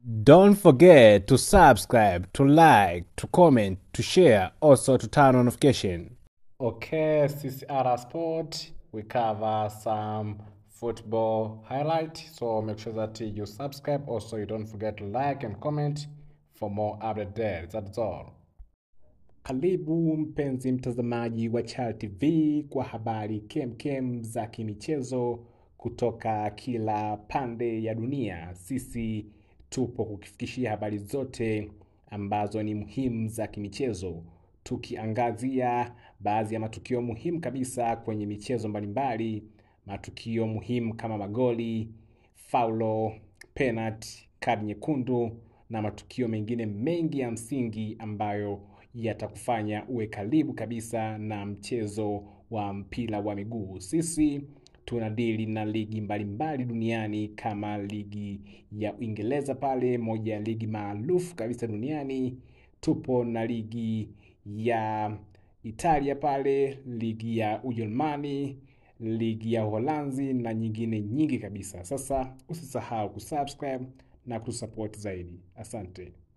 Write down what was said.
Don't forget to subscribe, to like, to comment, to share, also to turn on notification. Okay, CCR Sport, we cover some football highlight. So make sure that you subscribe. Also, you don't forget to like and comment for more update there. That's all. Karibu mpenzi mtazamaji wa Chal TV kwa habari kemkem za kimichezo kutoka kila pande ya dunia. Sisi tupo kukifikishia habari zote ambazo ni muhimu za kimichezo, tukiangazia baadhi ya matukio muhimu kabisa kwenye michezo mbalimbali, matukio muhimu kama magoli, faulo, penalti, kadi nyekundu na matukio mengine mengi ya msingi ambayo yatakufanya uwe karibu kabisa na mchezo wa mpira wa miguu. Sisi tunadili na ligi mbalimbali duniani kama ligi ya Uingereza pale, moja ya ligi maarufu kabisa duniani. Tupo na ligi ya Italia pale, ligi ya Ujerumani, ligi ya Uholanzi na nyingine nyingi kabisa. Sasa usisahau kusubscribe na kutusupport zaidi. Asante.